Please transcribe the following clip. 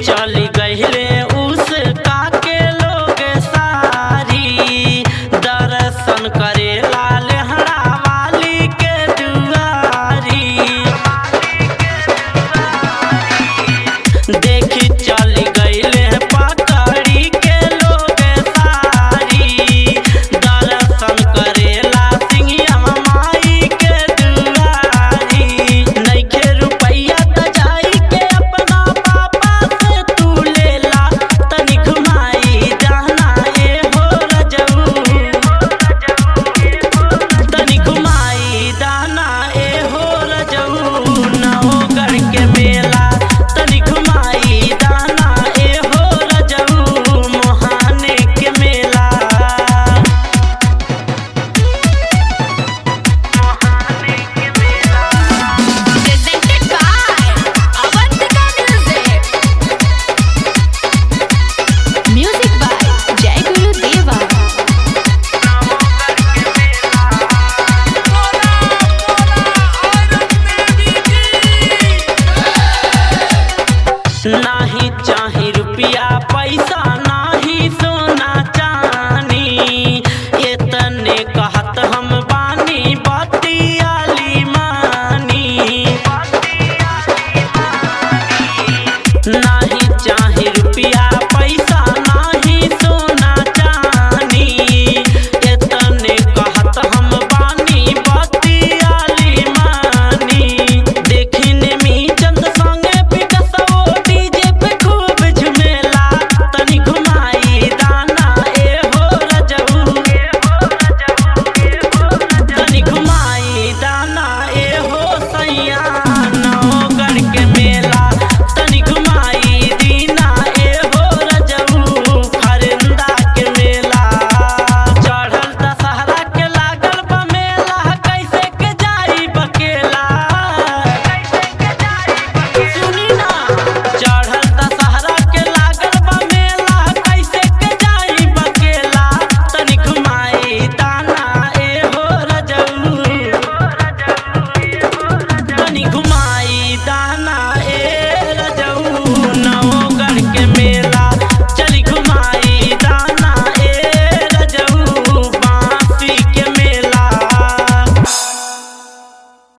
चली गईले उस काके लोग सारी दर्शन करे लाल हरा वाली के दुआरी देखी चली गईले पकड़ी के लोग सारी दर्शन करेला सिंहिया माई के दुआरी नइखे रुपैया त जाई के अपना पापा से तू लेला तनी घुमाई जाना ए हो रजऊ तनी घुमाई दाना ए हो रजऊ नवगढ़ के मेला तनी घुमाई दाना ए हो रजऊ मोहाने के मेला Presented by Avantika Music. Music by Jai Guru Deva. नाही चाही रुपया पैसा नाही सोना चानी एतने कहत हम बानी बतियाली मानी नाही चाही रुपया पैसा